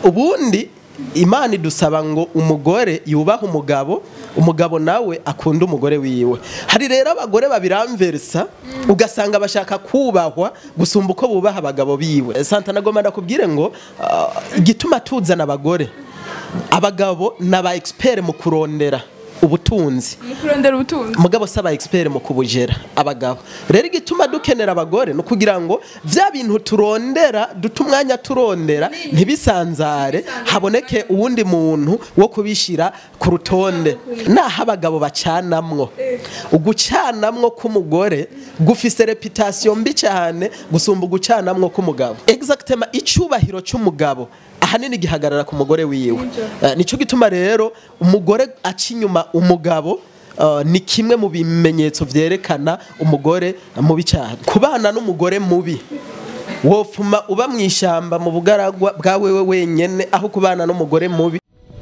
ubundi imana idusaba ngo umugore yubahe umugabo umugabo nawe akunda umugore wiwe hari rero abagore babiramversa ugasanga bashaka kubahwa gusumba uko bubaha abagabo biwe santa nagomba ndakubwire ngo ah, igituma tuzana abagore abagabo ni aba expert mu kurondera ubutunzi mu kurondera ubutunzi mugabo saba expert mu kubujera abagabo rero igituma dukenera abagore no kugira ngo vya bintu turondera duta umwanya turondera ntibisanzare haboneke uwundi muntu wo kubishira ku rutonde naho abagabo bacanamwo ugucanamwo k'umugore gufise reputation mbi cyane gusumba ugucanamwo k'umugabo exactement icubahiro c'umugabo ahanini gihagarara ku mugore wiwe Eh, nico gituma rero umugore aca inyuma umugabo Uh, ni kimwe mu bimenyetso vyerekana umugore mubi cyane kubana n'umugore mubi wofuma uba mu ishyamba mu bugaragwa bwa wewe wenyene aho kubana n'umugore mubi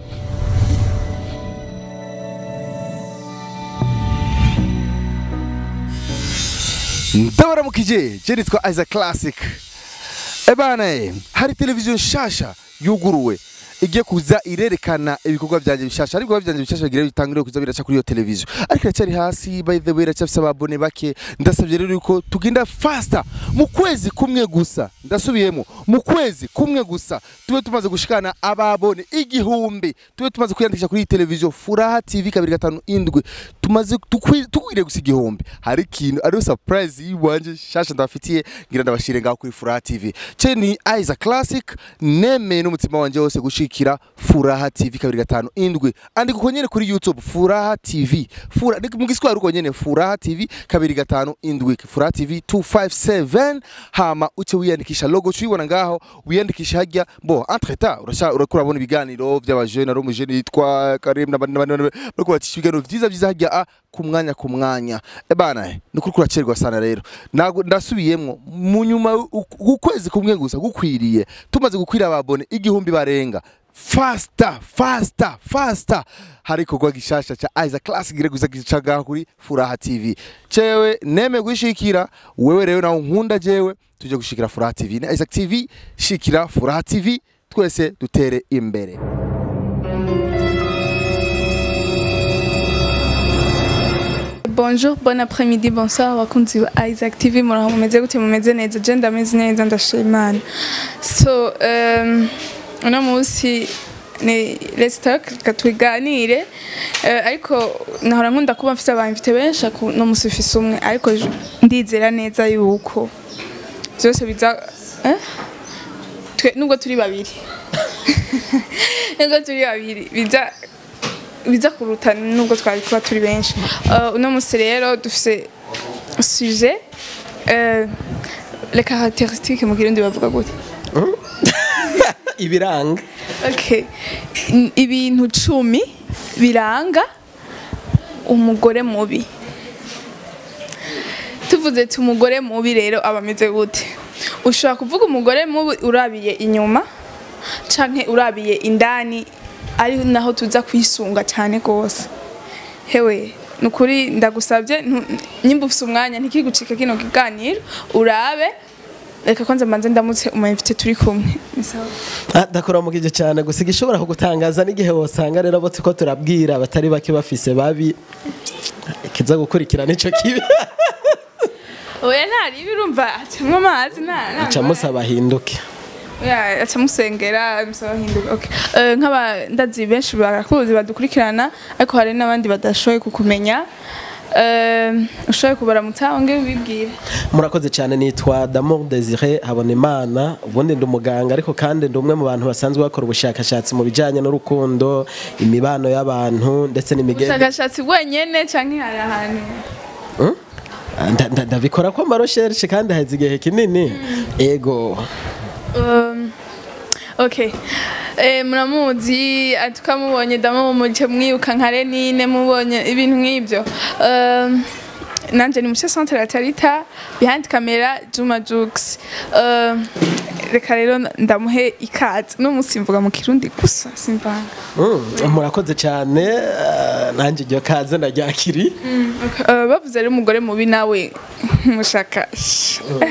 ndabaramukije je nitwa Isaac Classic ebana eh, hari televiziyo nshasha yuguruwe igiye kuza irerekana ibikorwa byanjye bishasha ariko ibikorwa byanjye bishasha bigira bitangire kuza biraca kuri iyo televiziyo ariko iracyari hasi by the way iracyafise ababone bake ndasabye rero yuko tugenda faster mu kwezi kumwe gusa ndasubiyemo mu kwezi kumwe gusa tube tumaze gushikana ababone igihumbi tube tumaze kwiyandikisha kuri iyi televiziyo furaha tv kabiri gatanu indwi tumaze tukwi- tukwiriye gusa igihumbi hari ikintu ariyo surprise yiwanje shasha ndabafitiye ngira ndabashire ngaho kuri furaha tv ce ni Isaac Classic nemeye n'umutima wanje wose gushikira furaha tv kabiri gatanu indwi andika uko nyene kuri youtube furaha tv Fura, ni mu giswahili uko nyene furaha tv kabiri gatanu indwi furaha tv 257 hama uce wiyandikisha logo ucuyibona ngaho wiyandikisha hajya bo entre temps urasha urakura bona ibiganiro by'abajene ari umujene yitwa Karim n'abandi n'abandi n'abandi, bariko bacisha ibiganiro vyiza vyiza hajya a ku mwanya ku mwanya ebana ni kuri kuracerwa sana rero Nago- ndasubiyemwo mu nyuma u- ukwezi kumwe gusa gukwiriye tumaze gukwira ababone igihumbi barenga fasta fasta fasta hari ikorwa gishasha ca Isaac Classic gire guza gicaga kuri Furaha TV cewe neme gushikira wewe rero nawe nkunda jewe tuje gushikira Furaha TV na Isaac TV shikira Furaha TV twese dutere imbere bonjour bon après-midi bonsoir abakunzi ba Isaac TV muraho mumeze gute mumeze neza je ndameze neza ndashima Imana so um, uno munsi ni let's talk reka tuganire Eh, ariko nahora nkunda kuba mfise abamfite benshi ariko uno munsi mfise umwe ariko j- ndizera neza yuko byose biza eh? Twe- nubwo turi babiri nubwo turi babiri biza biza kuruta nubwo twari kuba turi benshi Uh, uno munsi rero dufise sujet uh, les caractéristiques mu kirundi bavuga gute ibiranga okay N- ibintu cumi biranga umugore mubi tuvuze ati umugore mubi rero aba ameze gute ushobora kuvuga umugore mubi urabiye inyuma canke urabiye indani ari naho tuza kwisunga cyane rwose hewe ni ukuri ndagusabye ntu- nyimba ufise umwanya ntikigucike kino kiganiro urabe reka kwanza mbanze ndamutse umayimfite turi kumwe Ni sawa? Ah, ndakuramukije cyane gusa igishobora kugutangaza n'igihe wosanga rero bose ko turabwira abatari bake bafise babi kiza gukurikira nico kibi oya ntaribi urumva acamwo amazi nta nta aca musaba ahinduke oya aca musengera musaba hinduka okay Eh, nk'aba ndazi benshi barakuzi badukurikirana ariko hari n'abandi badashoboye kukumenya Eh, ushoboye kubaramutsa wongere ubibwire murakoze cyane nitwa Damour Desire Habonimana ubundi ndi umuganga ariko kandi ndi umwe mu bantu basanzwe bakora ubushakashatsi mu bijyanye n'urukundo imibano y'abantu ndetse n'imigenzo ubushakashatsi bwenyene canke hari ahantu Nda- nda- ndabikora ko amarosherishe kandi haheze igihe kinini ego Um, okay eh, muramuzi ah, tukamubonye dama mumuce mwibuka nka renine mubonye ibintu nk'ibyo um, nanje ni muce centre ya tarita behind camera juma jux um, reka rero ndamuhe ikaze no musi mvuga mu kirundi gusa simvanga Mm, murakoze cyane eh, nanjye iryo kaze ndaryakiri Uh, bavuze rero umugore mubi nawe mushaka Eh,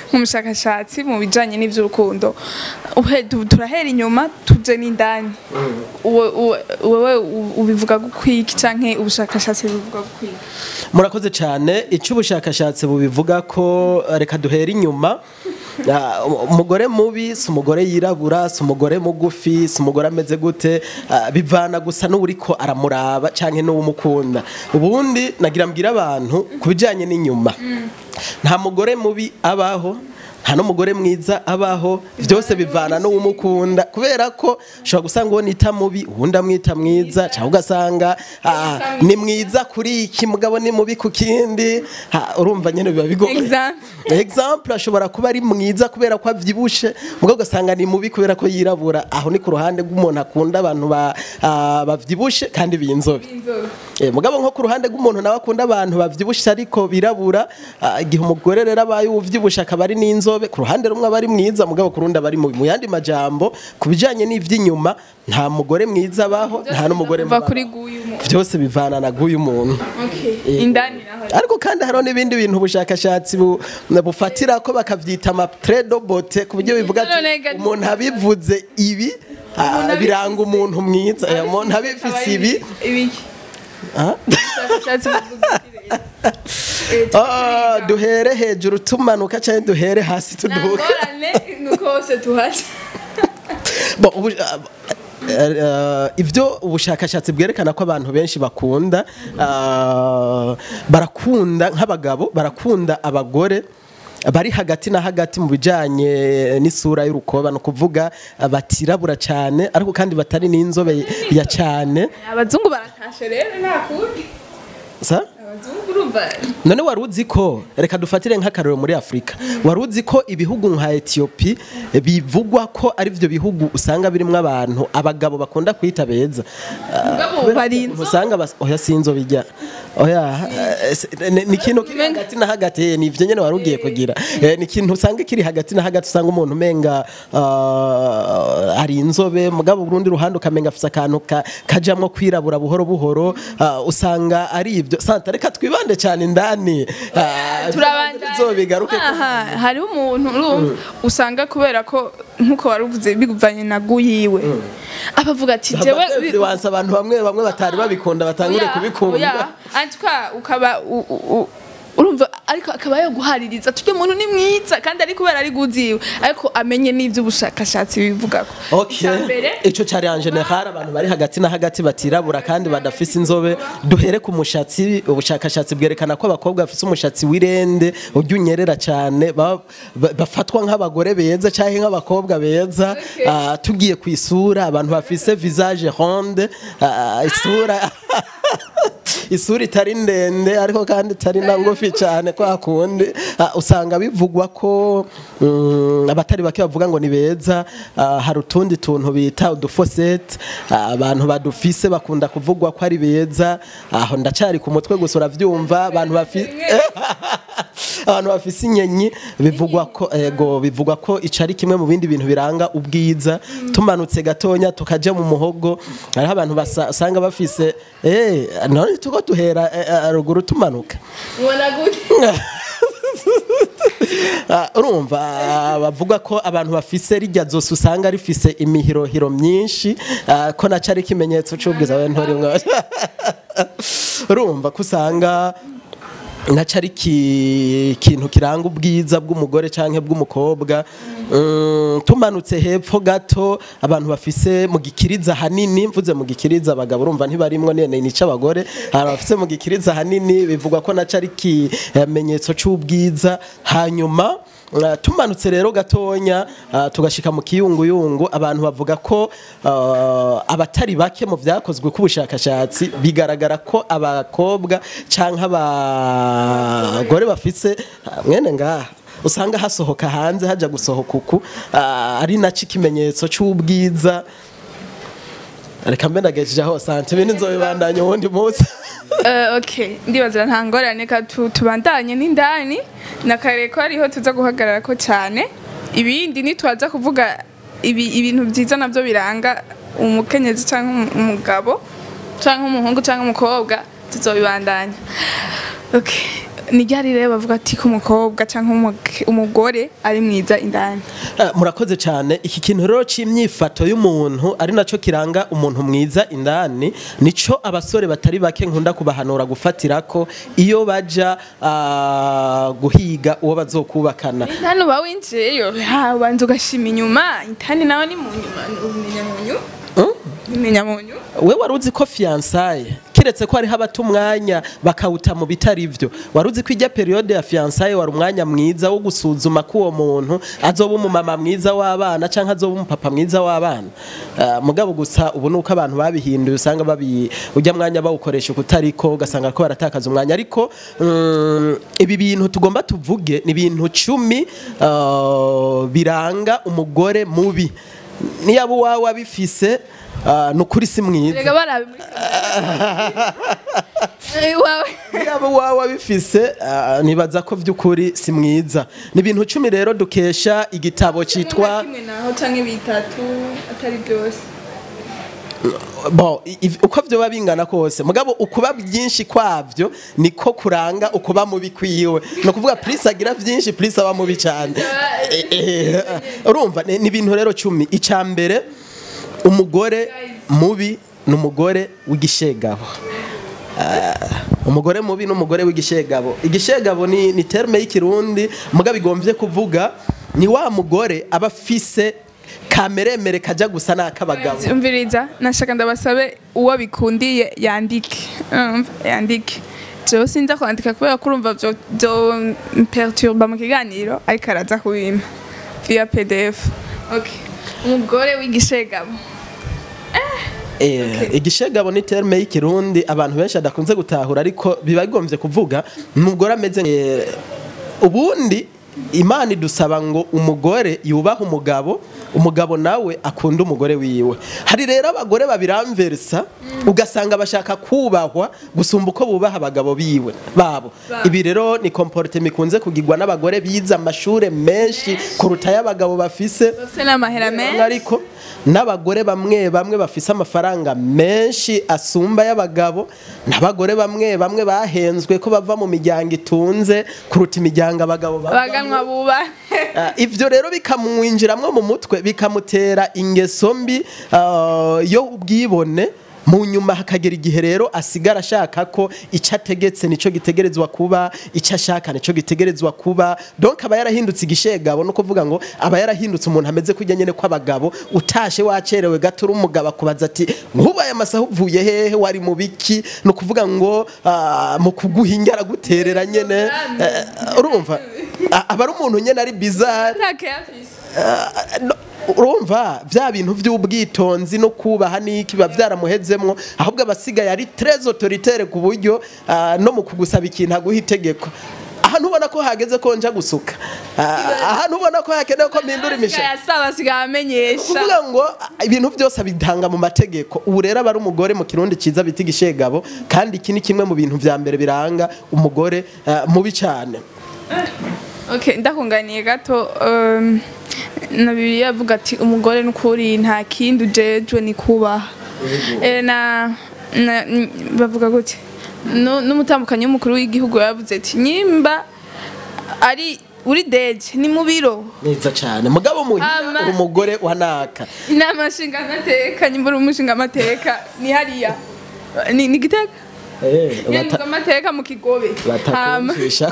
nk'umushakashatsi mu bijanye n'ivy'urukundo Uhe- tu- turahera inyuma tuje n'indani Uwe- uwe- wewe u- ubivuga gukwiki canke ubushakashatsi bubivuga gukwiki murakoze cyane icyo ubushakashatsi bubivuga ko reka duhere inyuma Ah, umugore mubi si umugore yirabura si umugore mugufi si umugore ameze gute ah, bivana gusa n'uwuriko aramuraba cyangwa n'uwumukunda ubundi nagira mbwira abantu ku bijyanye n'inyuma nta mugore mubi abaho nta n'umugore mwiza abaho byose bivana n'uwumukunda kubera ko ushobora gusanga uwo nita mubi uwundi amwita mwiza cyangwa ugasanga ah, ni mwiza kuri iki mugabo ni mubi ku kindi Ah, urumva nyine biba bigoye Example. example ashobora kuba ari mwiza kubera ko avyibushe mugabo ugasanga ni mubi kubera ko yirabura aho ni ku ruhande rw'umuntu akunda abantu ba- ah, bavyibushe kandi b'inzobe Eh, mugabo nko ku ruhande rw'umuntu nawe akunda abantu bavyibushe ariko birabura ah, igihe umugore rero abaye uvyibushe akaba ari n'inzobe ku ruhande rumwe aba ari mwiza mugabo ku rundi aba ari mubi mu yandi majambo ku bijanye n'ivy'inyuma nta mugore mwiza abaho nta n'umugore Biva mubi kuri abaho. guyu mu- vyose bivana na guyu muntu Okay. indani naho ariko kandi hariho n'ibindi bintu ubushakashatsi bu- bufatira ko bakavyita amatredo bote ku buryo bivuga ati None ga- umuntu abivuze ibi ah, Umuntu biranga umuntu mwiza Eh, umuntu abifise ibi ibiki ah, ubushakashatsi buvuga iki? ah, duhere hejuru tumanuka cyangwa duhere hasi nta tuduka ngorane nuko hose tuhaje Bon, ubu- ah, eh, eh, ibyo ubushakashatsi bwerekana ko abantu benshi bakunda ah, barakunda nk'abagabo barakunda abagore bari hagati na hagati mu bijyanye n'isura y'urukoba ni ukuvuga ah, batirabura cyane ariko kandi batari n'inzobe ya cyane abazungu baratashe rero nta kundi sa abazungu urumva none wari uzi ko reka dufatire nk'akarero muri afurika wari uzi ko ibihugu nka etiyopi bivugwa ko ari byo bihugu usanga birimo abantu abagabo bakunda kwita beza Mugabo bari inzo- usanga bas- oya sinzo bijya oya eh, se- ni ni ikintu kiri hagati na hagati eh, ni ivyo nyene wari ugiye kugira Eh, ni ikintu usanga kiri hagati na hagati usanga umuntu umenga ah, ari inzobe mugabo urundi ruhande ukamenga afise akantu ka- kajamwo kwirabura buhoro buhoro ah, usanga ari ivyo santa reka twibande cyane indani Ah, turabandanya tuzobigaruke aha hariho umuntu urumva usanga kubera ko nkuko wari uvuze biguvanye na guyiwe abavuga ati jewe bi- wansa abantu bamwe bamwe batari babikunda batangure Oya, kubikunda oya. antuka ukaba u- u- u- urumva ariko akaba yaguhaririza tujye muntu ni mwiza kandi ari kubera ari guziwe ariko amenye n'ivy'ubushakashatsi bivuga ko Okay. mbere Ico cari en general abantu bari hagati na hagati batirabura kandi badafise inzobe duhere ku mushatsi ubushakashatsi bwerekana ko abakobwa bafise umushatsi w'irende urya unyerera cyane ba- ba- bafatwa nk'abagore beza cyangwa nk'abakobwa beza Okay. Ah, tugiye ku isura abantu bafise visage ronde ah, isura isura itari ndende ariko kandi itari na ngufi cyane kwa kundi Ah, usanga bivugwa ko mm, abatari bake bavuga ngo ni beza Ah, hari utundi tuntu bita udufosete abantu badufise bakunda kuvugwa ko ari beza aho ndacari ku mutwe gusa uravyumva abantu bafise abantu bafise inyenyi bivugwa ko ego bivugwa ko ico ari kimwe mu bindi bintu biranga ubwiza tumanutse gatonya tukaja mu muhogo hariho abantu basa- usanga bafise eh none tuko duhera eh, eh, ruguru tumanuka ubona gute Ah, urumva ah, bavuga ko abantu bafise rijya zose usanga rifise imihirohiro myinshi ah, ko naco ari ikimenyetso c'ubwiza we ntorimwe urumva ko usanga naco ari ki- ikintu kiranga ubwiza bw'umugore canke bw'umukobwa Mm, tumanutse hepfo gato abantu bafise mu gikiriza hanini mvuze mu gikiriza abagabo urumva ntibarimwo nene nica abagore abantu bafise mu gikiriza hanini bivugwa ko naco ari ikimenyetso c'ubwiza hanyuma Uh, tumanutse rero gatonya uh, tugashika mu kiyunguyungu abantu bavuga ko uh, abatari bake mu vyakozwe k'ubushakashatsi bigaragara ko abakobwa canke abagore bafise uh, mwene ngaha usanga hasohoka hanze haja gusohoka uku uh, ari naco ikimenyetso c'ubwiza reka mbe ndagejeje aho sante ibindi nzobibandanya uwundi munsi Eh, okay ndibaza nta ngorane ka tu- tubandanye n'indani na kare ko ariho tuza guhagarara ko cyane ibindi nitwaza kuvuga ibi, ibintu byiza nabyo biranga umukenyezi cyangwa umu- umugabo cyangwa umuhungu cyangwa umukobwa tuzobibandanya okay ni ryari rero bavuga ati ko umukobwa cyangwa umuge- umugore ari mwiza indani Eh, murakoze cyane iki kintu rero cy'imyifato y'umuntu ari nacyo kiranga umuntu mwiza indani nico abasore batari bake nkunda kubahanura gufatira ko iyo baja ah, guhiga uwo bazokubakana indani uba winjiyeyo ha, ubanza ugashima inyuma indani nawe ni mu nyuma umenya mu nyuma umenya mu nyuma we wari uzi ko fiyansaye kiretse ko hariho abata umwanya bakawuta mu bitari byo wari uzi ko ijya periyode ya fiyansaye wari umwanya mwiza wo gusuzuma ko uwo muntu azoba umumama mwiza w'abana cyangwa azoba umupapa mwiza w'abana Ah, mugabo gusa ubu ni uko abantu babihinduye usanga babi ujya mwanya bawukoresha ukutariko ugasanga ko baratakaza umwanya ariko mm, ibi bintu tugomba tuvuge ni ibintu cumi ah, biranga umugore mubi niyaba uwawe abifise ah, ni ukuri si mwiza rega barabe muri Eh, iwawe yaba uwawe abifise ah, nibaza ko by'ukuri si mwiza ni ibintu cumi rero dukesha igitabo cyitwa kimwe naho cyangwa bitatu atari byose bo i- i- uko byoba bingana kose mugabo ukuba byinshi kwabyo niko kuranga ukuba mubi kwiwe ni ukuvuga purisi agira byinshi purisi aba mubi cyane Eh, eh, urumva ni ni ibintu rero cumi icya mbere umugore mubi ni umugore w'igishegabo umugore mubi n'umugore w'igishegabo igishegabo ni ni terme y'ikirundi mugabo igombye kuvuga ni wa mugore aba afise kameremere kajya gusa n'ak'abagabo umviriza nashaka ndabasabe uwo bikundiye yandike Umva, yandike jewe sinza kwandika kubera ko urumva byo byo perturba mu kiganiro ariko araza kubima via pdf okay umugore w'igishegabo Eh, igishegabo ni terme y'ikirundi abantu benshi adakunze gutahura ariko biba bigombye kuvuga umugore ameze eh, ubundi imana idusaba ngo umugore yubahe umugabo umugabo nawe akunda umugore wiwe hari rero abagore babiramversa ugasanga bashaka kubahwa gusumba uko bubaha abagabo biwe babo ibi rero ni komporte mikunze kugirwa n'abagore bize amashure menshi kuruta y'abagabo bafise bose n'amahera menshi ariko n'abagore bamwe bamwe bafise amafaranga menshi asumba y'abagabo n'abagore bamwe bamwe bahenzwe ko bava mu miryango itunze kuruta imiryango abagabo bavamwo. baganwa buba Ah, ivyo rero bikamwinjiramwo mu mutwe bikamutera ingeso mbi ah, yo ubwibone mu nyuma hakagera igihe rero asigara ashaka ko icyo ategetse nicyo gitegerezwa kuba icyo ashaka nicyo gitegerezwa kuba donc aba yarahindutse igishegabo no kuvuga ngo aba yarahindutse umuntu ameze kujya nyene kw'abagabo utashe wacerewe gato uri umugabo akubaza ati nkubaye amasaha uvuye hehe wari mu biki ni ukuvuga ngo ah, mu kuguhinga araguterera nyene Eh, urumva A- aba ari umuntu nyene ari bizarre ntake afise Ah, no, urumva bya bintu by'ubwitonzi no kubaha n'iki biba byaramuhezemwo ahubwo abasigaye ari très autoritaire ku buryo ah, no mu kugusaba ikintu aguha itegeko ahantu ubona ko hageze ko nja gusuka Ah, ahantu ubona ko hakenewe ko mpindura imisha asaba asigaye amenyesha kuvuga ngo ah, ibintu byose abitanga mu mategeko ubu rero aba ari umugore mu kirundi cyiza bita igishegabo kandi iki ni kimwe mu bintu vya mbere biranga umugore ah, mubi cyane okay ndakunganiye gato um, na bibiliya avuga ati umugore n'ukuri nta kindi ujejwe ni kubaha Eh, na na- n- bavuga gute Nu- n'umutambukanyi w'umukuru w'igihugu yavuze ati nyimba ari uri deje ni mu biro neza cyane mugabo muhira Ama- uri umugore wa naka inama nshingamateka nyimba uri umushingamateka ni hariya ni ni gitega Eh, bata- nyenguzamateka mu kigobe Hama- batakumvisha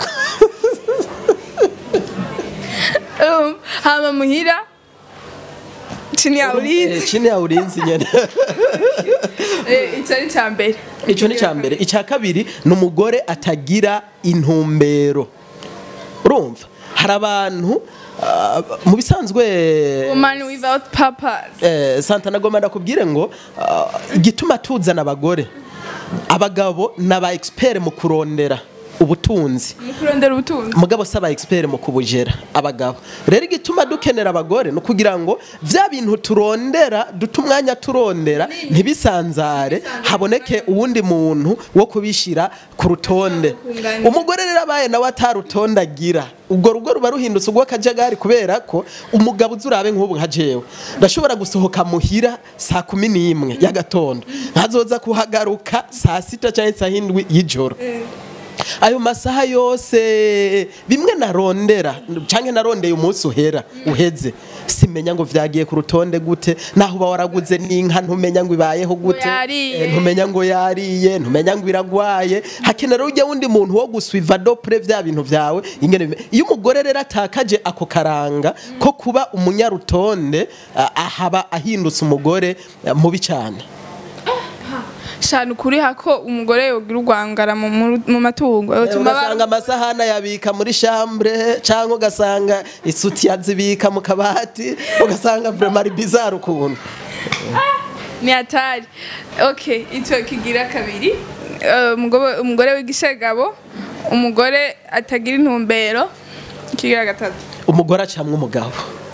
Um, hama muhira chini ya Eh, ulinzi chini ya ulinzi nyene Eh, ico ari ca mbere icyo ni cya mbere icya kabiri ni umugore atagira intumbero urumva hari abantu ah, mu bisanzwe woman without purpose eh, santana goma ndakubwire ngo ah, igituma tuzana abagore abagabo ni aba expert mu kurondera ubutunzi mu kurondera ubutunzi mugabo si aba expert mu kubujera abagabo rero igituma dukenera abagore ni ukugira ngo bya bintu turondera duta umwanya turondera ntibisanzare haboneke uwundi muntu wo kubishyira ku rutonde Kunganira. umugore rero abaye nawe atarutonde agira ubwo rugo ruba ruhindutse ubw'akajagari kubera ko umugabo uzi urabe nk'ubu nka jewe ndashobora gusohoka muhira saa kumi n'imwe y'agatondo nkazoza kuhagaruka saa sita cyangwa saa hindwi y'ijoro ayo masaha yose bimwe narondera canke narondeye umunsi uhera uheze simenya ngo vyagiye ku rutonde gute naho uba waraguze n'inka ntumenya ngo ibayeho gute yariye. Eh, ntumenya ngo yariye ntumenya ngo iragwaye hakenera ujya wundi muntu wo guswiva dopre vya bintu vyawe ingene bime- iyo umugore rero atakaje ako karanga ko kuba umunyarutonde ah, ahaba ahindutse umugore ah, mubi cyane shana ukuri hako umugore yogira urwangara mu- mu mu matungo yotuma ugasanga amasahani ayabika muri chambre cyangwa ugasanga isuti yazibika mu kabati ugasanga vraiment ari bizarre ukuntu ni hatari okay icyo kigira kabiri Eh, umugabo- umugore w'igishegabo umugore atagira intumbero kigira gatatu umugore acamwa umugabo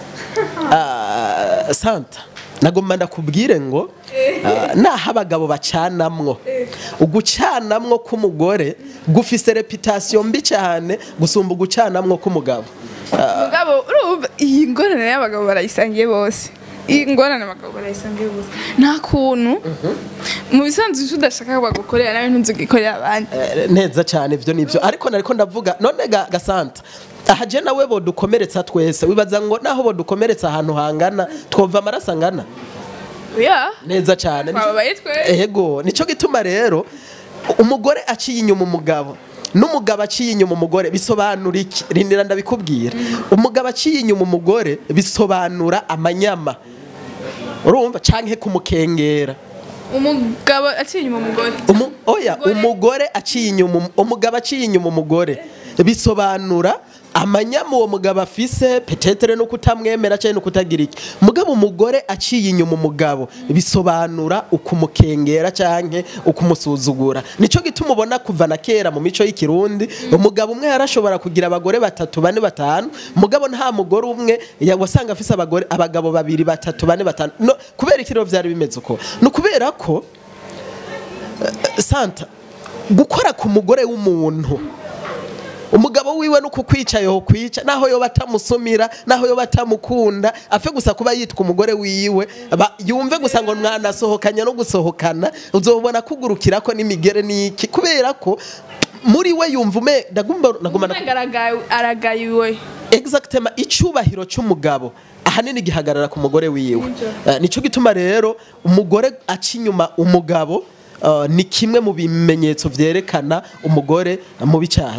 Ah, santa nagomba ndakubwire ngo ah, naho abagabo bacanamwo ugucanamwo k'umugore gufise reputasiyo mbi cyane gusumba ugucanamwo k'umugabo umugabo urumva iyi ngorane y'abagabo barayisangiye bose iyi ngorane abagabo barayisangiye bose nta kuntu mu bisanzwe icyo udashaka bagukorera nawe ntuzugikorera abandi Eh, neza cyane ibyo nibyo ariko nariko ndavuga none ga, gasanta aha je nawe bodukomeretsa twese wibaza ngo naho bodukomeretsa ahantu hangana twova amaraso angana ya neza cyane twababaye twese ego nico gituma rero umugore aciye inyuma umugabo n'umugabo aciye inyuma umugore bisobanura iki rindira ndabikubwira umugabo aciye inyuma umugore bisobanura amanyama urumva canke kumukengera umugabo aciye inyuma umugore Umu, oya Umugore- umugore aciye inyuma um- umugabo aciye inyuma umugore bisobanura amanyama uwo mugabo afise petetere no kutamwemera cyangwa no kutagira iki mugabo umugore aciye inyuma umugabo bisobanura ukumukengera canke ukumusuzugura nico gituma ubona kuva na kera mu mico y'ikirundi umugabo umwe yarashobora kugira abagore batatu bane batanu mugabo nta mugore umwe ya- wasanga afise abagore abagabo babiri batatu bane batanu no kubera iki rero vyari bimeze uko ni ukubera ko santa gukora ku mugore w'umuntu umugabo wiwe no kukwica yo kwica naho yo batamusumira naho yo batamukunda apfe gusa kuba yitwa umugore wiwe ba- yumve gusa ngo mwanasohokanya no gusohokana uzobona kugurukira ko n'imigere n'iki kubera ko muri we yumva ume ndagomba ndagomba umenga aragaye- aragayiwe exactement icyubahiro cy'umugabo ahanini gihagarara ku mugore wiwe Eh, nico gituma rero umugore aca inyuma umugabo eh, ni kimwe mu bimenyetso vyerekana umugore mubi cyane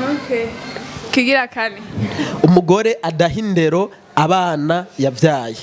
kigira kane umugore adaha indero abana yabyaye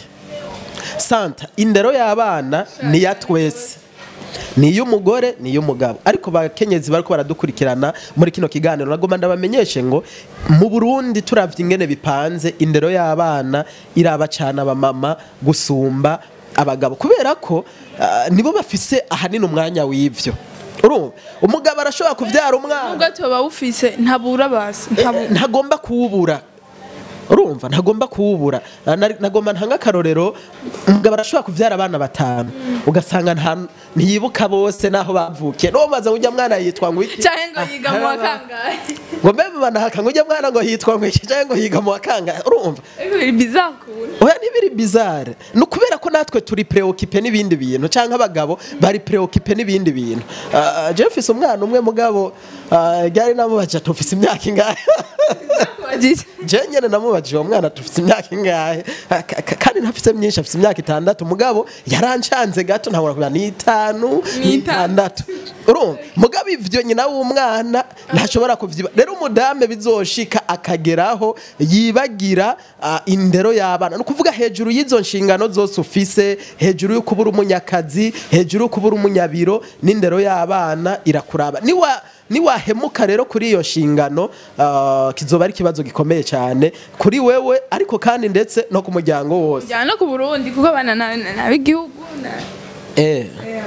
santa indero y'abana ni iya twese ni iy'umugore ni iy'umugabo ariko bakenyezi bariko baradukurikirana muri kino kiganiro nagomba ndabamenyeshe ngo mu burundi turavye ingene bipanze indero y'abana iraba cane abamama gusumba abagabo kubera ko ah, nibo bafise ahanini umwanya w'ivyo urumva umugabo arashobora kuvyara umwana nubwo tuba bufise ntabura basi ntabu- ntagomba kuwubura urumva ntagomba kuwubura Ah, nari- nagomba ntanga akarorero umugabo arashobora kuvyara abana batanu ugasanga nta- ntiyibuka bose n'aho bavukiye n'uwo maze ujya mwana yitwa ngo iki canke ngo yiga mu wa kangahe ngo mbe banahaka ngo ujya mwana ngo yitwa ngo iki cyangwa ngo yiga mu wa kangahe urumva ariko biri bizarre ukuntu oya ntibiri bizarre ni ukubera ko natwe turi preokipe n'ibindi bintu cyangwa abagabo bari preokipe n'ibindi bintu Ah, jewe mfise umwana umwe mugabo ah, ryari namubaje tufise imyaka ingahe Wagize. je nyene namubajije uwo mwana tufite imyaka ingahe Ka- ka- kandi ntafise myinshi afite imyaka itandatu mugabo yarancanze gato ntabona kugira ni itanu ni itandatu urumva mugabo ivyo nyina w'umwana ntashobora kuvyiba rero umudame bizoshika akageraho yibagira ah, indero y'abana ni ukuvuga hejuru y'izo nshingano zose ufise hejuru yo kubura umunyakazi hejuru yo kubura umunyabiro n'indero y'abana irakuraba niwa niwahemuka rero kuri iyo nshingano ah, kizoba ari ikibazo gikomeye cyane kuri wewe ariko kandi ndetse no ku muryango wose njyana no ku burundi kuko abana na- na- n'ab'igihugu na- eh.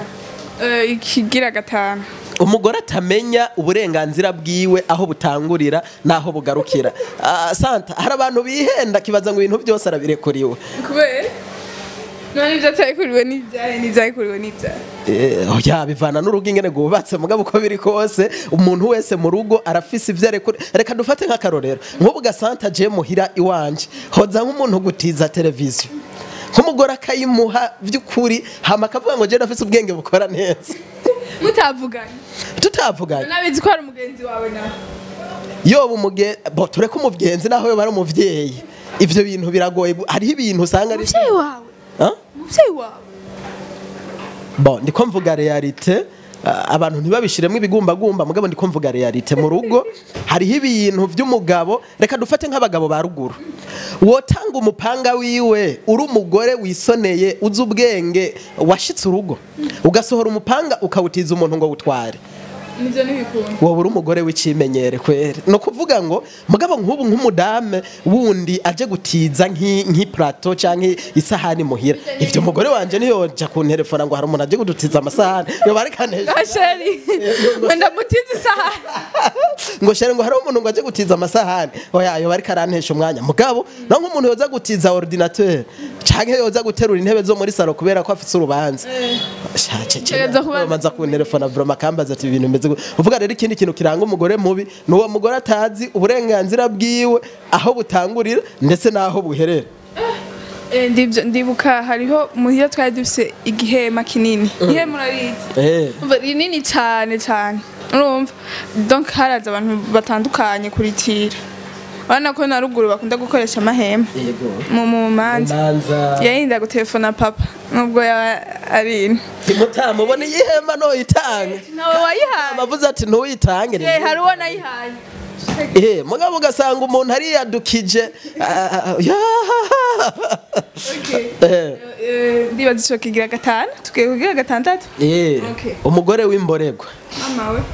Eh, ikigira gatanu umugore atamenya uburenganzira bwiwe aho butangurira n'aho bugarukira Ah, santa hari abantu bihenda kibaza ngo ibintu byose arabirekuriwe kubera none ibyo atabikuriwe n'ibyahe n'ibyabikuriwe n'ibyahe Eh, oya bivana n'urugo ingene rwubatse mugabo uko biri kose umuntu wese mu rugo arafise ivyo arekure reka dufate nk'akarorero nk'ubu gasanta je muhira iwanje hoza nk'umuntu gutiza televiziyo nk'umugore akayimuha vy'ukuri hama akavuga ngo je nafise ubwenge bukora neza mutavuganye tutavuganye nabizi ko hari umugenzi wawe nawe yoba umuge bo tureke umugenzi naho yoba ari umuvyeyi ivyo bintu biragoye hariho ibintu usanga ari umuvyeyi wawe Ah? umuvyeyi wawe bo ndiko mvuga realite ah, abantu ntibabishiremo ibigumbagumba mugabo ndiko mvuga realite mu rugo hariho ibintu vy'umugabo reka dufate nk'abagabo ba ruguru wotanga umupanga wiwe uri umugore wisoneye uzi ubwenge washitse urugo ugasohora umupanga ukawutiza umuntu ngo wutware nivyo ntibikunda wowe uri umugore w'ikimenyere kwere ni ukuvuga ngo mugabo nk'ubu nk'umudame wundi aje gutiza nk'i- nk'ipurato cyangwa isahani muhira ibyo umugore wanjye niyoja kunterefona ngo hari umuntu aje kudutiza amasahani yoba ariko anesha gasheri wenda mutize isaha ngo shere ngo hari umuntu ngo aje gutiza amasahani oya yoba ariko arantesha umwanya mugabo no nk'umuntu yoza gutiza ordinateur canke yoza guterura intebe zo muri salo kubera ko afise urubanza Tegeza kuba- maza kunterefona vroma akambaza ati ibintu bimeze gute uvuga rero ikindi kintu kiranga umugore mubi ni uwo mugore atazi uburenganzira bwiwe aho butangurira ndetse n'aho buherera Eh, ndivyo ndibuka hariho muhira twari dufise igihema kinini ihema urarizi eh Umva, rinini cyane cyane urumva donc haraza abantu batandukanye kuritira urabona ko na ruguru bakunda gukoresha amahema yego mu mu manza manza yarinda gutelefona papa nubwo yaba ari ino mutamubona ihema no itanga nawe wayihaye amavuze ati ntuyitange ni Eh, hari uwo nayihaye Eh, mugabo ugasanga umuntu ariyadukije ah, ya. Eh, Eh, ndibaza ico kigira gatanu tugiye kugira gatandatu eh, Okay. umugore w'imborerwa mama we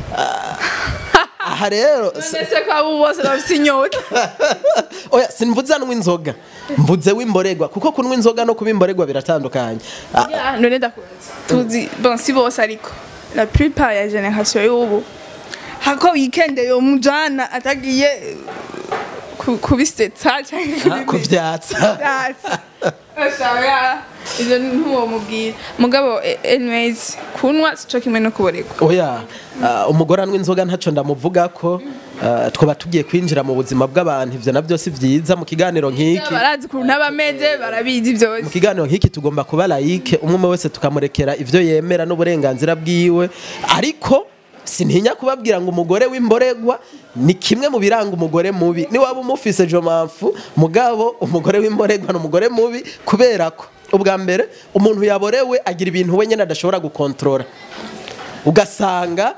aha rero s- mbese ko abo bose bafise inyota oya simvuze anywa inzoga mvuze w'imborerwa kuko kunywa inzoga no kuba imborerwa biratandukanye Ah, Ya, none ndakubaza tuzi bon si bose ariko la plupart ya generation y'ubu hako weekend yo mujana atagiye ku- kubisetsa cyangwa kuvyatsa ashaka ivyo ntuwo mubwira mugabo eh, anyways kunwa sico kimwe no kuboregwa oya ah, umugore anywa inzoga ntaco ndamuvuga ko ah, twaba tugiye kwinjira mu buzima bw'abantu ivyo navyo si vyiza mu kiganiro nk'iki barazi ukuntu aba ameze barabizi mu byose kiganiro nk'iki tugomba kuba layike umwe umwe wese tukamurekera ivyo yemera n'uburenganzira bwiwe ariko sintinya kubabwira ngo umugore w'imboregwa ni kimwe mu biranga umugore mubi niwaba umufise jomamfu mugabo umugore w'imboregwa ni umugore mubi kubera ko ubwa mbere umuntu yaborewe agira ibintu we nyine adashobora gukontorora ugasanga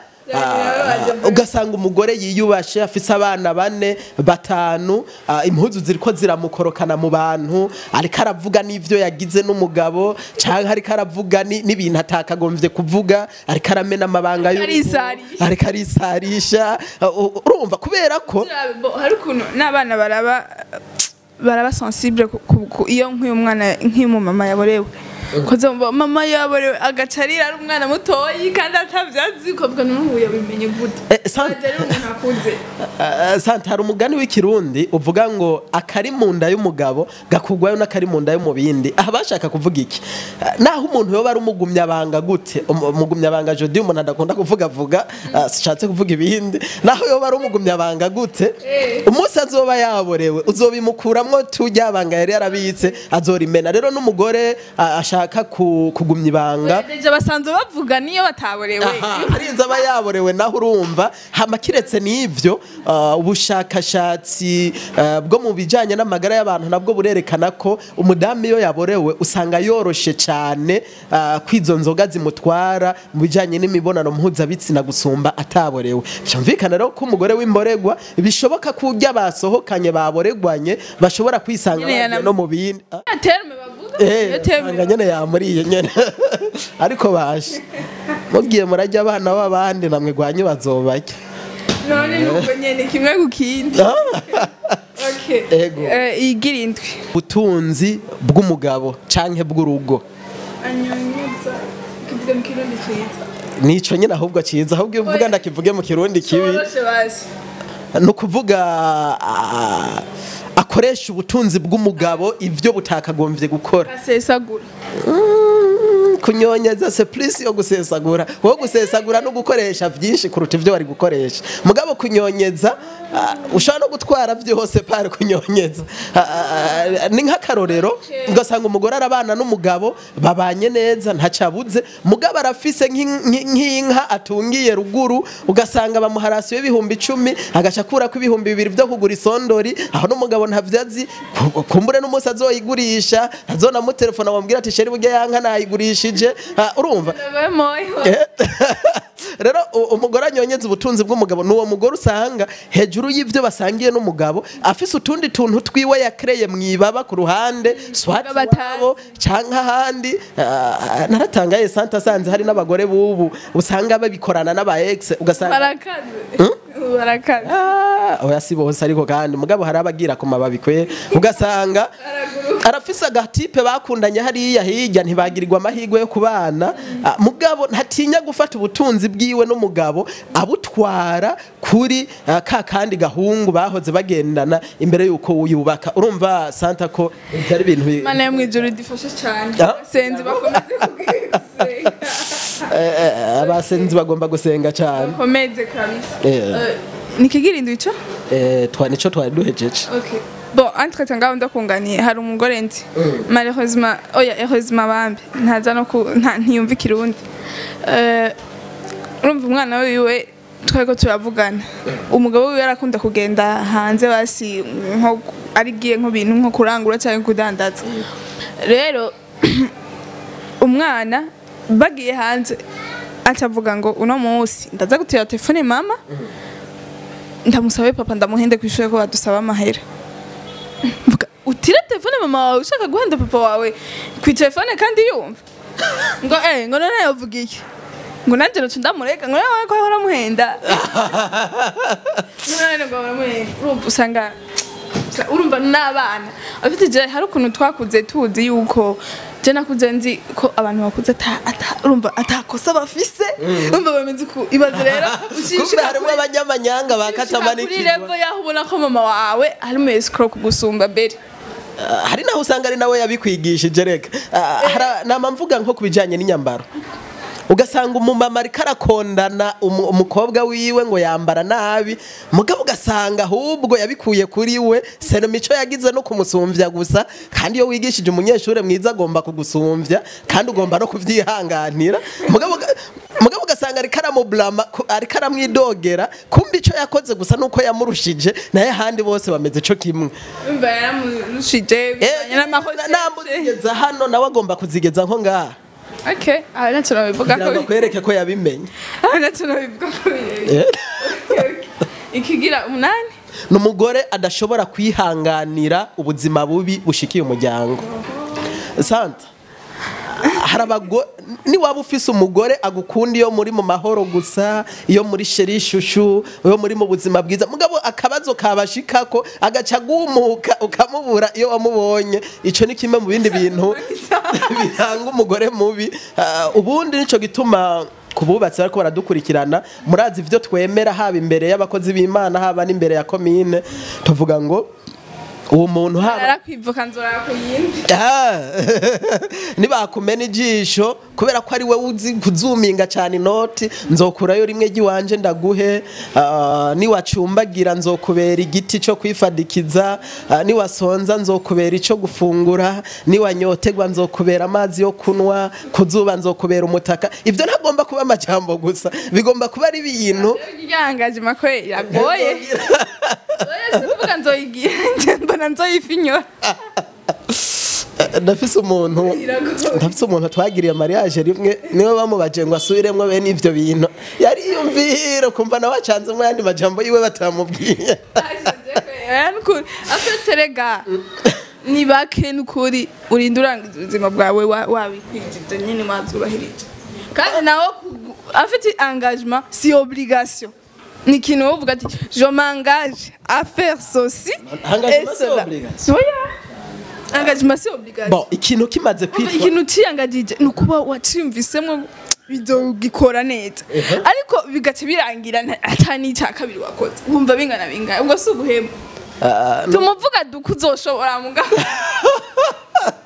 ah, ugasanga umugore yiyubashe afise abana bane batanu ah, impuzu ziriko ziramukorokana mu bantu ariko aravuga n'ivyo yagize n'umugabo canke ariko aravuga ni- n'ibintu atakagombye kuvuga ariko aramena amabanga y'urugo, Arisarisha. ariko arisarisha Ah, u- urumva kubera ko Bo, hari ukuntu n'abana baraba baraba sensible ku- ku- ku- iyo nk'uyu mwana nk'uyu mama yaborewe koze mba mama yaborewe agaca arira ari umwana mutoyi kandi atavyazi ukavuga n'ubu yabimenye gute Eh, san- Aje ari umuntu akuze Ah, santa hari umugani w'ikirundi uvuga ngo akari mu nda y'umugabo gakugwayo n'akari mu nda y'umubindi aha bashaka kuvuga iki Ah, naho umuntu yoba ari umugumyabanga gute Um- umugumyabanga jodi umuntu adakunda kuvugavuga ah, sishatse kuvuga ibindi naho yoba ari umugumyabanga gute umunsi azoba yaborewe uzobimukuramwo turyabanga yari yarabitse azorimena rero n'umugore ah, ashaka ku- kugumya ibanga deje basanzwe bavuga niyo bataborewe Aha, harinze aba yaborewe naho urumva hama kiretse n'ivyo uh, ubushakashatsi uh, bwo mu bijanye n'amagara y'abantu nabwo burerekana ko umudamu iyo yaborewe usanga yoroshe cane uh, kwizo nzoga zimutwara mu bijanye n'imibonano mpuzabitsina gusumba ataborewe vyumvikana rero ko umugore w'imboregwa bishoboka ko urya basohokanye baboregwanye bashobora kwisanga Nyene bagiye yana- no mu bindi Ah, terme bavuga Eh, iyo terme usanga nyene yamuriye nyene ariko bashe mugiye murajya abana b'abandi namwe gwanyu bazobarya none nuko nyene kimwe ku kindi okay Ego. Eh, igira indwi ubutunzi bw'umugabo canke bw'urugo anyonyeza kivuga mu kirundi ciza nico nyene ahubwo ciza ahubwo iyo uvuga Oya. ndakivuge mu kirundi kibi coroshe basi ni ukuvuga ah, akoresha ubutunzi bw'umugabo ivyo butakagombye gukora asesagura Mm, kunyonyeza se plus yo gusesagura wowe gusesagura no gukoresha byinshi kuruta ibyo wari gukoresha mugabo kunyonyeza ah, ushobora no gutwara byose pari kunyonyeza Ah, ah, ni nk'akarorero ugasanga umugore arabana n'umugabo babanye neza ntacabuze mugabo arafise nk'in- nk'in- nk'inka atungiye ruguru ugasanga bamuha rasiyo y'ibihumbi icumi agaca akurako ibihumbi bibiri byo kugura isondori aho n'umugabo ntavyo azi ku- kumbure n'umunsi azoyigurisha azonamutelefona bamubwira ati sheri burya yanka nayigurishije Ah, urumva Eh, rero u- umugore anyonyeza ubutunzi bw'umugabo ni uwo mugore usanga hejuru y'ibyo basangiye n'umugabo afise utundi tuntu twiwe yakereye mu ibaba ku ruhande swati Umugabo atazi. wabo canke ahandi ah, naratangaye sante asanze hari n'abagore bubu usanga babikorana n'aba ex ugasanga barakaze barakaze Ah, oya si bose ariko kandi mugabo hari abagira ku mababi kwe ugasanga arafise agatipe bakundanye hariya hirya ntibagirirwa amahirwe yo kubana Ah, mugabo ntatinya gufata ubutunzi bwiwe n'umugabo abutwara kuri ah, ka kandi gahungu bahoze bagendana imbere yuko yubaka urumva santa ko byari ibintu bi- mana yo mwijuru idufashe cyane Ah. abasenzi bakomeze kugusenga eh, eh, abasenzi bagomba gusenga cyane bakomeze kabisa Eh. Eh, nikigirindi ico Eh, twa nico twari duhejeje Okay. Bon, entre ngaho ndakunganiye hari umugore nzi malheureusement oya heureusement bambi ntaza no ku nta ntiyumva ikirundi Eh, urumva umwana wiwe twego turavugana umugabo wiwe arakunda kugenda hanze basi nko arigiye nko bintu nko kurangura cyangwa kudandaza rero umwana bagiye hanze atavuga ngo uno munsi ndaza gutira telefone mama ndamusabe papa ndamuhende ku ishuri ko badusaba amahera mvuga utire telefone mama wawe ushaka guhenda papa wawe ku telefone kandi yumva ngo eh ngo none yavuga iki ngo nanjye nacu ndamureka ngo nawe ko ahora amuhenda none ngo baramuhenda urumva usanga usa- urumva n'abana afite je hari ukuntu twakuze tuzi yuko je nakuze nzi ko abantu bakuze ata- ata- urumva atakosa bafise urumva bameze ku ibaze rero kumbe ushishika harimo kuri- abanyamanyanga kuri bakatamanikirwa level yaho ubona ko mama wawe ari mu escrow kugusumba mbere Ah, hari naho usanga ari nawe yabikwigishije reka Ah, hara- nama mvuga nko ku bijyanye n'inyambaro ugasanga umumama ariko arakondana umu- umukobwa wiwe ngo yambara nabi mugabo ugasanga ahubwo yabikuye kuri we sena mico yagize no kumusumbya gusa kandi iyo wigishije umunyeshuri mwiza agomba kugusumbya kandi ugomba no kubyihanganira mugabo uga- mugabo ugasanga ariko aramuburama ku- ariko aramwidogera kumva icyo yakoze gusa nuko yamurushije naye ahandi bose bameze cyo kimwe umva yaramurushije bijanye n'amakosa namuzigeza hano nawe agomba kuzigeza nko ngaha okay aha ntacyo nabivuga kugira ko ngo akwereke ko yabimenye aha ntacyo nabivuga ko birebire Eh? ikigira umunani ni umugore adashobora kwihanganira ubuzima bubi bushikiye umuryango santa hari abagore niwaba ufise umugore agukunda iyo muri mu mahoro gusa iyo muri sheri shushu iyo muri mu buzima bwiza mugabo akabazo kabashikako agaca agumuka ukamubura iyo wamubonye ico ni kimwe mu bindi bintu biranga umugore mubi Ah, ubundi nico gituma ku bubatsi bariko baradukurikirana murazi ivyo twemera haba imbere y'abakozi b'imana haba n'imbere ya komine tuvuga ngo uwo muntu haba arakwivuka nzora ku yindi Ah, nibakumena ijisho kubera ko ari we uzi kuzuminga cyane inoti nzokurayo rimwe ry'iwanje ndaguhe ah, niwacumbagira nzokubera igiti cyo kwifadikiza ah, niwasonza nzokubera icyo gufungura niwanyotegwa nzokubera amazi yo kunywa kuzuba nzokubera umutaka ibyo ntagomba kuba amajambo gusa bigomba kuba ari ibintu ryangaje makwe iragoye oya sivuga nzoyigira nje mbona nzoyifinyora ndafise umuntu Iragoye. ndafise umuntu twagiriye mariage rimwe niwe bamubaje ngo asubiremwo bene ivyo bintu yariyumvira kumva nawe acanzemwo yandi majambo yiwe batamubwiye afite rega ni bake n'ukuri urinda urangiza ubuzima bwawe wa- wabikwije ibyo nyine wazubahirije kandi nawe kugu- afite engagement si obligation ni ikintu wovuga ati je m'engage à faire ceci Engagement et si cela." obligation. Oya. engagement si obligation bon ikintu kimaze Umva, kwitwa ikintu utiyangagije ni ukuba waciyumvisemo bizogikora neza ariko bigaca birangira nta- ata n'icya kabiri wakoze wumva bingana bingana ubwo si ubuhemu Ah, tumuvuga duka uzoshobora mugabo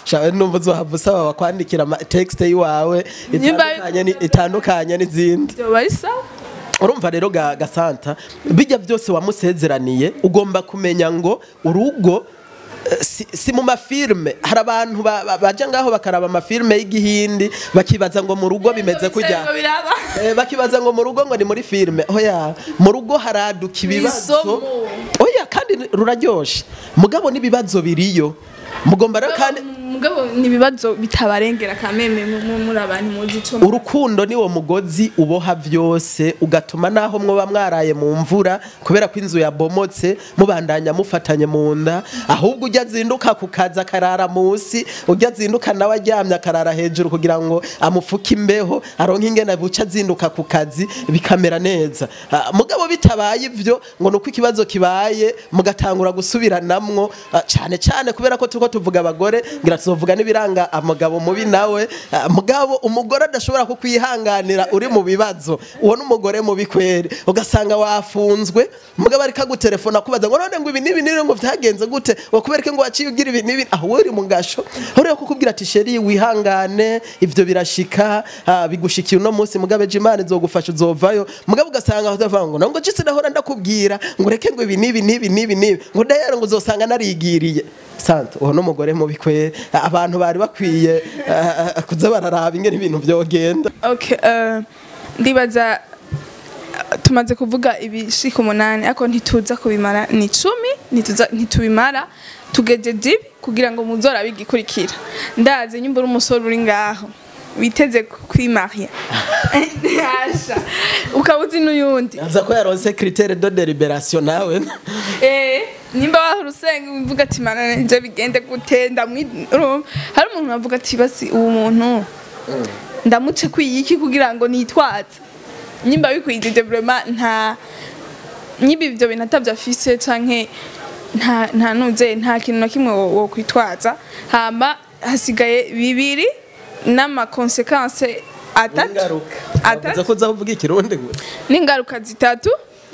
shawe numva uzohava usaba bakwandikira ama texte yiwawe Nimba- itandukanye ni- itandukanye n'izindi byoba ari sawa urumva rero ga gasanta bijya byose wamusezeraniye ugomba kumenya ngo urugo eh, si, si mu mafilme hari abantu ba- ba- baja ngaho bakaraba amafilme y'igihindi bakibaza ngo mu rugo bimeze kujya Ngo biraba Eh, bakibaza ngo mu rugo ngo ni muri filme oya mu rugo haraduka ibibazo Isomo. oya kandi ruraryoshe mugabo n'ibibazo biriyo mugomba rero kandi mugabo ni ibibazo bitabarengera kameme mu- mu- muri abantu muzi ico urukundo niwo mugozi uboha byose ugatuma naho mwoba mwaraye mu mvura kubera ko inzu yabomotse mubandanya mufatanye mu nda ahubwo ujya azinduka ku kazi akarara munsi ujya azinduka nawe aryamye akarara hejuru kugira ngo amufuke imbeho aronke ingene buca azinduka ku kazi bikamera neza Ah, mugabo bitabaye ivyo ngo nuko ikibazo kibaye mugatangura gusubiranamwo ah, cane cane kubera ko turiko tuvuga abagore ngira tuzovuga n'ibiranga amagabo mubi nawe Ah, mugabo umugore adashobora kukwihanganira uri mu bibazo uwo n'umugore mubi kweri ugasanga wafunzwe mugabo ariko agutelefona akubaza ngo none ngo ibi n'ibi n'ibi ngo vyagenze gute ngo kubera ko ngo waciye ugira ibi n'ibi aho uri mu gasho uriyo kukubwira ati sheri wihangane ivyo birashika ah, bigushikiye uno munsi mugabo ejo imana izogufasha uzovayo mugabo ugasanga utavuga ngo ngo jisi nahora ndakubwira ngo ureke ngo ibi n'ibi n'ibi n'ibi n'ibi ngo dayero ngo uzosanga narigiriye sante uwo n'umugore mubi kweri abantu bari bakwiye ah, ah, kuza bararaba ingene ibintu vyogenda okay uh, ndibaza uh, tumaze kuvuga ibishika umunani ariko ntituza kubimara ni icumi ntituza- ntitubimara tugejeje ibi kugira ngo muzora bigikurikira ndazi nyumva uri umusore uri ngaho witeze kwimaria Hasha. ukaba uzi n'uyundi aza ko yaronse critère de deliberation nawe Eh, nimba wahora usenga uvuga ati mana nje bigende gute ndamwi urumva? hari umuntu avuga ati basi uwo muntu ndamuce kwiyiki kugira ngo nitwaze nimba bikwigije vraiment nta niba ibyo bintu atabyo afise canke nta nta nuze nta kintu na kimwe wo wo kwitwaza hama hasigaye bibiri n'amakonsekanse atatu ingaruka atatu avuze ko uza kuvuga ikirundi gusa n'ingaruka zitatu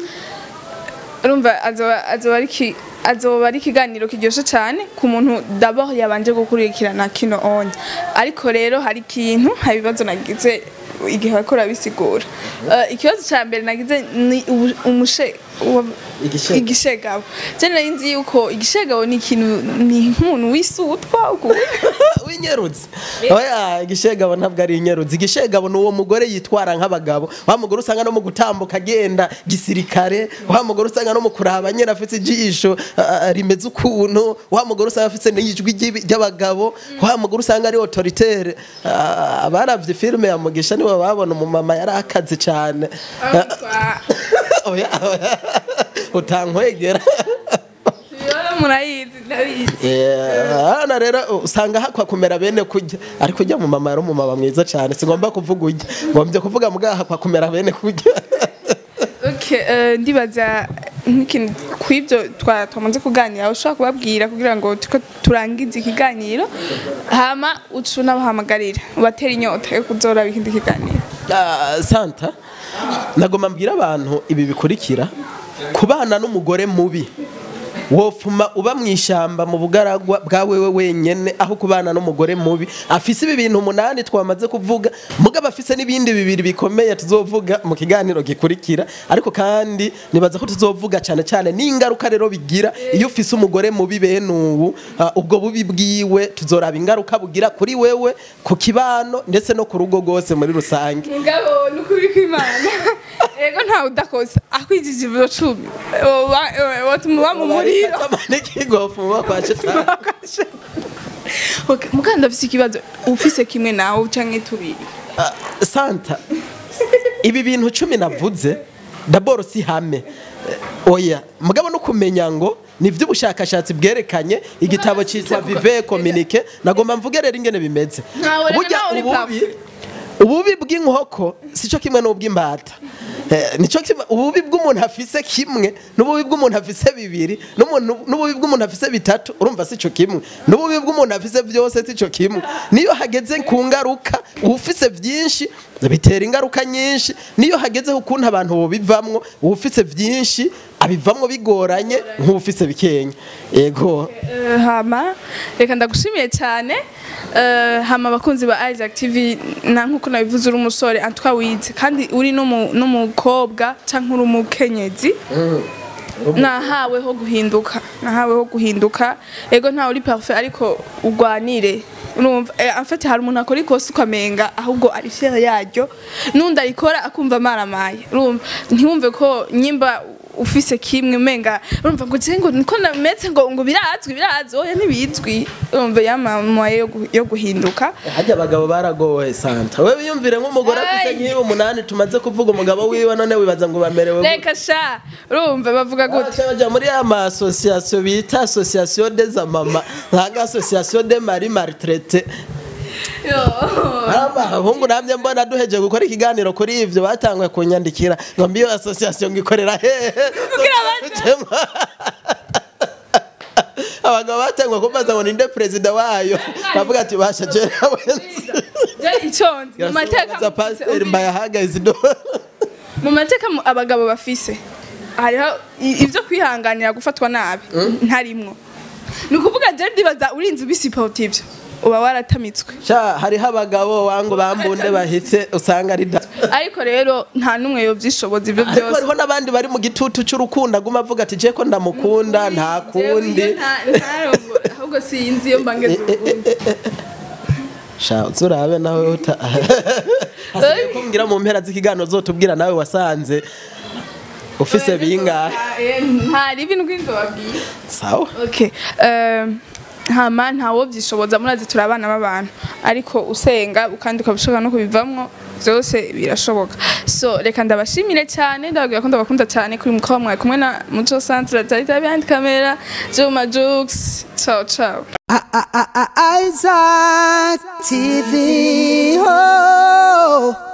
urumva azoba azoba ari ki- azoba ari ikiganiro kiryoshye cyane ku muntu d'abord yabanje gukurikirana kino onye ariko rero hari ikintu hari ibibazo nagize igihe bariko urabisigura Eh, ikibazo cya mbere nagize ni ubu- umushe wa- Igishegabo. igishegabo je nari nzi yuko igishegabo ni ikintu ni nk'umuntu wisutwa ukuntu w'inyerutsi oya igishegabo ntabwo ari inyerutsi igishegabo ni uwo mugore yitwara nk'abagabo wa mugore usanga no mu gutambuka agenda gisirikare wa mugore usanga no mu kuraba nyine afite ijisho ah, ah, rimeze ukuntu wa mugore usanga afite n'ijwi ry'ibi- ry'abagabo wa mugore usanga ari autoritaire Ah, abaravye filime ya mugisha nibo babona umumama yari akazi cyane oya oya utankwegera murayizi ndabizi hano rero usanga hakwa kumera bene kurya ariko ujya mu mama yari umumama mwiza cyane singomba kuvuga ujya ngombye kuvuga mbwa hakwa kumera bene kurya Okay, eh, ndibaza nk'ikintu kw'ibyo twa- twamaze kuganira ushobora kubabwira kugira ngo tuko turangize ikiganiro hama uca unabahamagarira ubatera inyota yo kuzora ikindi kiganiro Ah, santa nagomba mbwira abantu ibi bikurikira kubana n'umugore mubi wofuma uba mu ishyamba mu bugaragwa bwa wewe wenyene aho kubana n'umugore mubi afise ibi bintu umunani twamaze kuvuga mugabo afise n'ibindi bibiri bikomeye tuzovuga mu kiganiro gikurikira ariko kandi nibaza ko tuzovuga cyane cyane n'ingaruka rero bigira iyo ufise umugore mubi bene ubu ah, ubwo bubi bwiwe tuzoraba ingaruka bugira kuri wewe ku kibano ndetse no ku rugo rwose muri rusange mugabo nukuri kw'imana ego ntawe udakosa akwijije ibiro cumi watuma uba mu muriro ikigofu kwa shetani Okay, mukanda afise ikibazo ufise kimwe nawe canke tubiri Ah, santa ibi bintu cumi navuze daboro si hame Eh, oya mugabo no kumenya ngo ni iby'ubushakashatsi bwerekanye igitabo cyitwa vive communique nagomba mvuge rero ingene bimeze Ntawe reka Burya nawe uri ububi parfait. ububi bw'inkoko sico kimwe n'ubw'imbata Eh, nico kimwe ububi bw'umuntu afise kimwe n'ububi bw'umuntu afise bibiri n'umuntu n'ububi bw'umuntu afise bitatu urumva sico kimwe n'ububi bw'umuntu afise byose sico kimwe niyo hageze ku ngaruka ufise byinshi bitera ingaruka nyinshi niyo hageze ukuntu abantu bobivamwo ufise byinshi abivamwo bigoranye nk'ufise bikenya yego Eh, hama reka ndagushimiye cyane Eh, hama abakunzi ba Isaac TV na nkuko nabivuze uri umusore antwa wize kandi uri n'umu- n'umukobwa canke uri umukenyezi nahawe ho guhinduka nahawe ho guhinduka ego ntawe uri parfait ariko ugwanire urumva eh, en fait hari umuntu akora ikosa ukamenga ahubwo ari fier yaryo n'undi arikora akumva maramaye urumva ntiwumve ko nyimba ufise kimwe umenga urumva ngo je ngo niko nameze ngo ngo birazwi birazwi oya ntibizwi urumva yamamaye yo gu- yo guhinduka hajya abagabo baragowe santa wewe wiyumvire nk'umugore afite Ay. nk'ibi umunani tumaze kuvuga umugabo wiwe none wibaza ngo bamerewe gute? reka sha urumva bavuga gute Baca baja muri ya ma association bita association des amama nkanga association des mari maltraité Yo. abahungu namye mbona duheje gukora ikiganiro kuri ivyo batanguye kunyandikira ngo mbiyo association ngikorera hehe Kugira baje. abagabo batanguye kumbaza ngo ninde perezida wayo bavuga ati basha jera wenzi Je iconze mu mateka Za pasiteri mbayahagaze do mu mateka mu- abagabo bafise hariho i- ibyo kwihanganira gufatwa nabi ntarimwo ni ukuvuga je ndibaza urinze ubisipota ivyo uba waratamitswe sha hariho abagabo wangu bambunde bahitse usanga ari da ariko rero nta n'umwe yovyishoboza ivyo ariko byose hariho n'abandi bari mu gitutu c'urukundo aguma avuga ati je ko ndamukunda nta Jewe kundi iyo nta- ntarongo- ahubwo sinzi iyo mbangeze urukundo sha uzurabe nawe uta hasigaye kumbwira mu mpera z'ikiganiro zotubwira nawe wasanze ufise bingahe Eh, nta ribi n'ubwinzo babwiye sawa okay um, hama ntawo byishoboza murazi turi abana b'abantu ariko usenga kandi ukabishobora no kubivamwo byose birashoboka so reka ndabashimire cyane ndababwira ko ndabakunda cyane kuri mukaba mwawe kumwe na muco centre tarita behind camera juma jux ciao ciao Isaac TV. Oh.